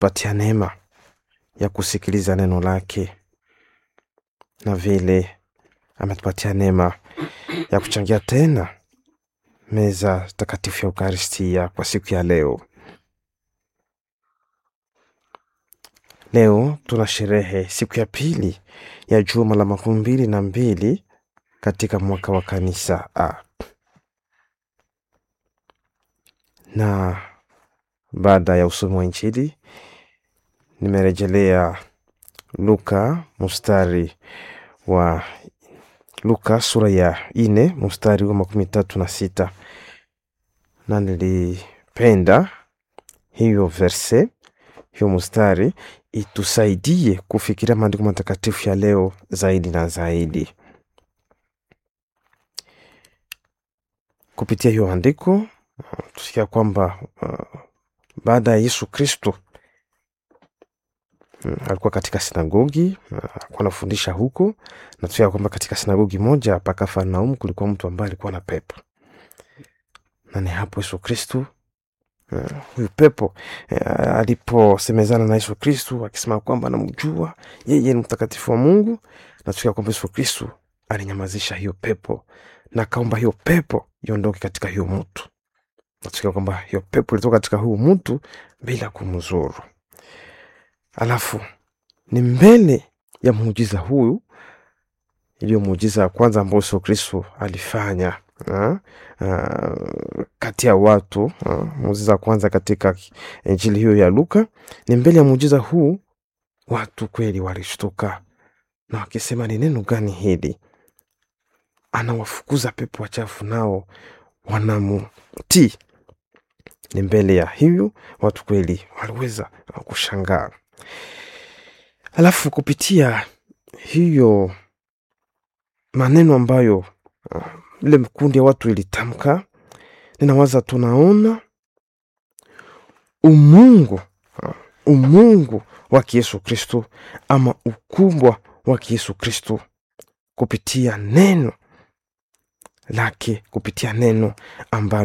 ametupatia neema ya kusikiliza neno lake na vile ametupatia neema ya kuchangia tena meza takatifu ya Ukaristia kwa siku ya leo. Leo tuna sherehe siku ya pili ya juma la makumi mbili na mbili katika mwaka wa kanisa A. Na baada ya usomi wa Injili nimerejelea Luka mstari wa Luka sura ya ine mstari wa makumi tatu na sita na nilipenda hiyo verse hiyo mstari itusaidie kufikiria maandiko matakatifu ya leo zaidi na zaidi. Kupitia hiyo andiko tusikia kwamba uh, baada ya Yesu Kristo mm, alikuwa katika sinagogi uh, alikuwa anafundisha huko, na tusikia kwamba katika sinagogi moja pa Kafarnaumu kulikuwa mtu ambaye alikuwa na pepo, na ni hapo Yesu Kristo Uh, huyu pepo uh, aliposemezana na Yesu Kristu akisema kwamba anamjua yeye ni mtakatifu wa Mungu, na tukia kwamba Yesu Kristu alinyamazisha hiyo pepo na akaomba hiyo pepo iondoke katika hiyo mtu, na tukia kwamba hiyo pepo ilitoka katika huyu mtu bila kumzuru. Alafu ni mbele ya muujiza huyu iliyo muujiza ya kwanza ambao Yesu Kristu alifanya Uh, uh, kati ya watu uh, muujiza wa kwanza katika injili hiyo ya Luka. Ni mbele ya muujiza huu watu kweli walishtuka na wakisema, ni neno gani hili? Anawafukuza pepo wachafu nao wanamutii. Ni mbele ya hiyo watu kweli waliweza kushangaa. Alafu kupitia hiyo maneno ambayo uh, ile mkundi ya watu ilitamka, ninawaza tunaona umungu umungu wa Yesu Kristo ama ukubwa wa Yesu Kristo kupitia neno lake, kupitia neno ambalo